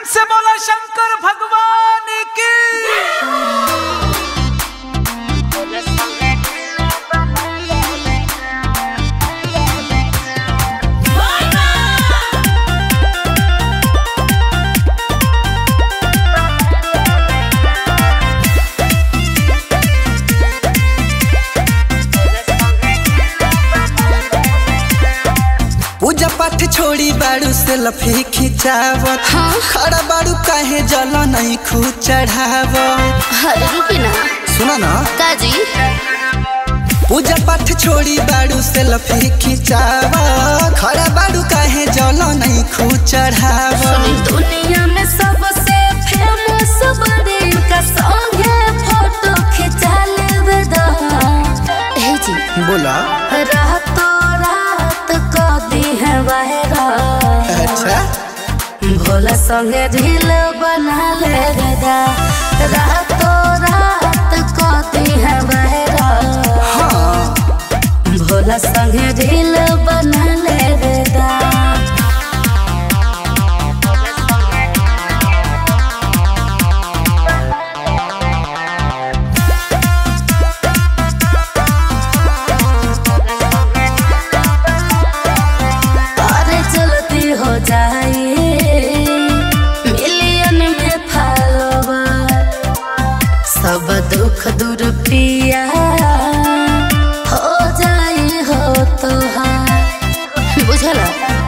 से बोला शंकर भगवान की पूजा पाठ छोड़ी बाड़ू से लफे खिंचावत खड़ा बाड़ू काहे जल नहीं खू चढ़ावत अरे रुकी ना सुना ना काजी पूजा पाठ छोड़ी बाड़ू से लफे खिंचावत खड़ा बाड़ू काहे जल नहीं खू चढ़ावत दुनिया में सबसे फेमस बड़े का सॉन्ग है फोटो खिंचा लेवे दो हे जी बोला रातों रात को दी है वायरा अच्छा भोला संगे ढील बना ले दा रातों रात को दी है वायरा हाँ भोला संगे ढील बना ले दा अरे चलती हो जाए मिलियन में फॉलोवर सब दुख दूर पिया हो जाए हो तो बुझला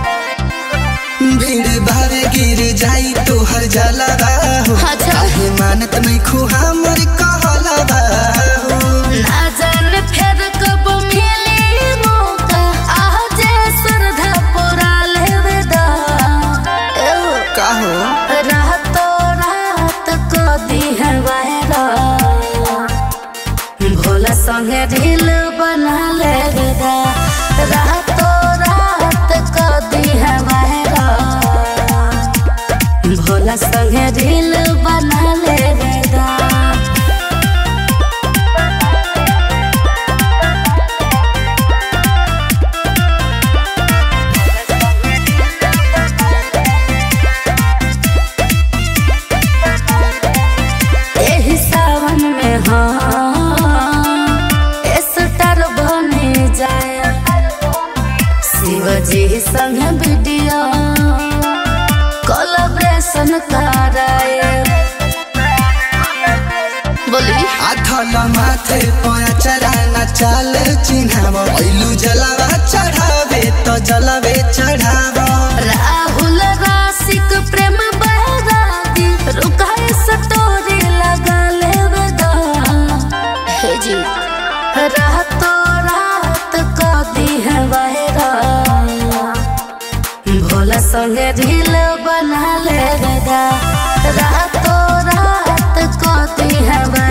भीड़ भार गिर जाई तो हर जला हो अच्छा। काहे मानत नहीं खू हमर कहला हो ना जाने फिर कब मिली मौका आज श्रद्धा पूरा लेवे दा एहो। का हो रातों रात को दी है वायरा भोला संगे ढील बना ले दा रातों रात को दी है वायरा भोला संगे ढील बना ले दा एही सावन में हाँ स्टार बने जाए शिवजी संग वीडियो कोलाब्रेशन कराए बोली आथल माथे पया चराना चाल चिन्हाव ऐलू जलावा चढ़ावे तो जलावे चढ़ाव राहुल राशिक प्रेम बहरादी रुकाए सटोरी लगा ले दा हे जी रातों रात को दी है वायरा भोला संगे ढील बना ले दा रातों रात को दी है